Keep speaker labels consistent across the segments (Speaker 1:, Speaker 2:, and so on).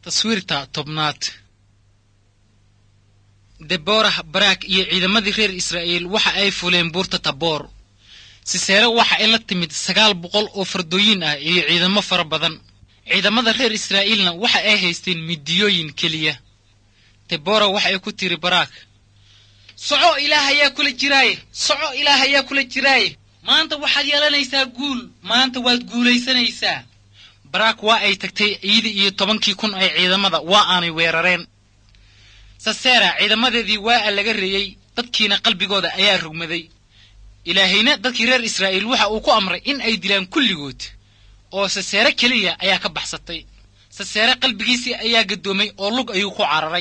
Speaker 1: taswiirta tobnaad deborah baraak iyo ciidamadii reer israa'iil waxa ay fuleen buurta taboor siseere waxa ay la timid sagaal boqol oo fardooyin ah iyo ciidamo fara badan ciidamada reer israa'iilna waxa ay haysteen midiyooyin keliya debora waxa ay ku tiri baraak soco ilaah ayaa kula jiraaye soco ilaah ayaa kula jiraaye maanta waxaad yeelanaysaa guul maanta waad guulaysanaysaa baraak waa ay tagtay ciidii iyo tobankii kun ee ciidamada waa aanay weerareen sasera ciidamadeedii waa a laga reeyey dadkiina qalbigooda ayaa rugmaday ilaahayna dadkii reer israa'iil waxa uu ku amray in ay dilaan kulligood oo saseere keliya ayaa ka baxsatay saseere qalbigiisii ayaa gaddoomay oo lug ayuu ku cararay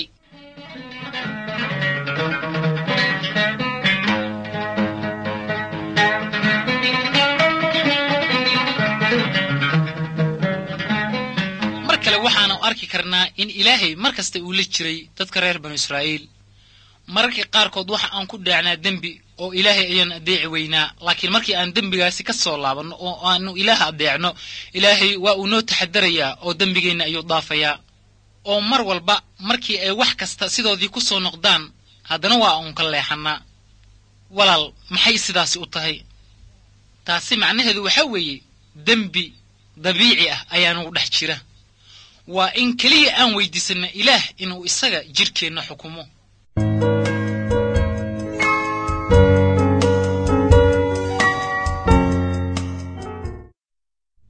Speaker 1: mar kale waxaanu arki karnaa in ilaahay mar kasta uu la jiray dadka reer banu israa'iil mararkii qaarkood waxa aan ku dhaacnaa dembi oo ilaahay ayaan adeeci weynaa laakiin markii aan dembigaasi ka soo laabanno oo aanu ilaah adeecno ilaahay waa uu noo taxadarayaa oo dembigeenna ayuu dhaafayaa oo mar walba markii ay wax kasta sidoodii ku soo noqdaan haddana waa uun ka leexannaa walaal maxay sidaasi u tahay taasi macnaheedu waxaa weeye dembi dabiici ah ayaanugu dhex jira waa in keliya aan weydiisanna ilaah inuu isaga jidhkeenna xukumo